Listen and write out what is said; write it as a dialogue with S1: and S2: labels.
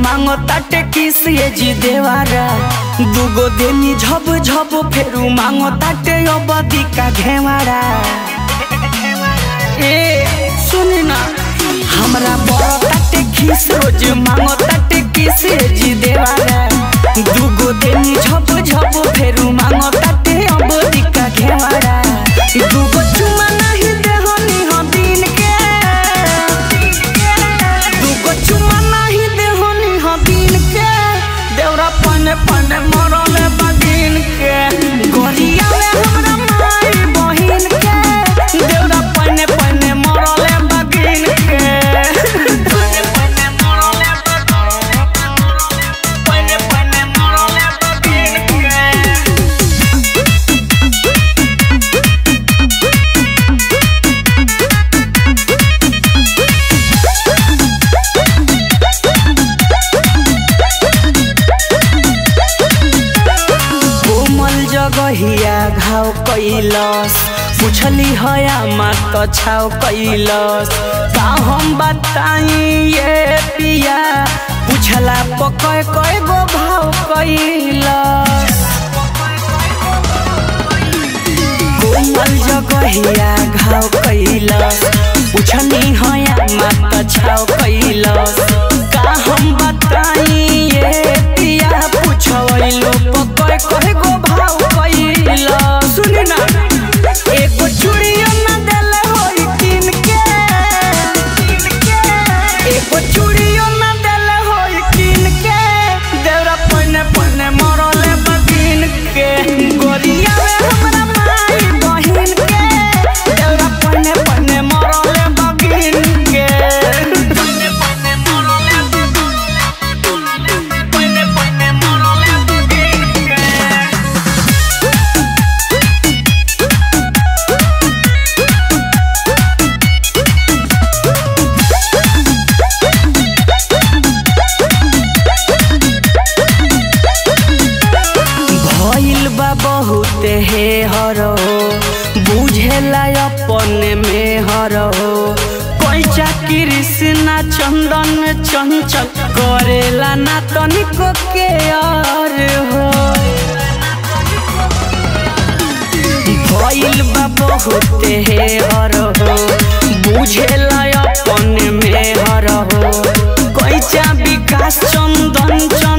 S1: मांगो ताटे किस ये जी देवारा दुगो देनी झब झब फेरू मांगो ताटे अबदी का घेवारा ए सुन ना हमरा बड़ ताटे खिस रोज मांगो ताटे किस ये जी देवारा दुगो देनी झब झब फेरू मांगो ताटे अबदी का घेवारा दुगो चुमा नहीं देहनी हो दिन के दुगो चुमा नहीं देहनी हो दिन के देवरा पने पने मरले बदिन के गोरिया में हमरा माई बहिन के देवरा पने पने मरले बदिन के पने पने मरले पने पने मरले बदिन के कोमल जगहिया घाव कैलस पुछली हया मात छाव कैलस का हम बताई ये पिया पुछला पकय कय गो भाव कैलस कोमल जगहिया घाव कैलस पुछनी हया मात छाव कैलस का हम बताई ये पिया पुछवैलो पकय कय गो भाव कैलस सुनी ना एगो चूड़ियो ना देले होई किन के एगो चूड़ियो ना देले होई किन के देवरा पने पने मरले बगिन के गोरिया में हमरा माई बहिन के देवरा पने पने मरले बगिन के पने पने मरले पने पने मरले बगिन के भइल बा बहुत हे हरो बुझेला अपने में हरो पैसा कृष्णा चंदन चंचल करेला ना तनिको के और हो भइल बा बहुत हे हरो बुझेला अपने में हरो कैचा विकास चंदन चंदन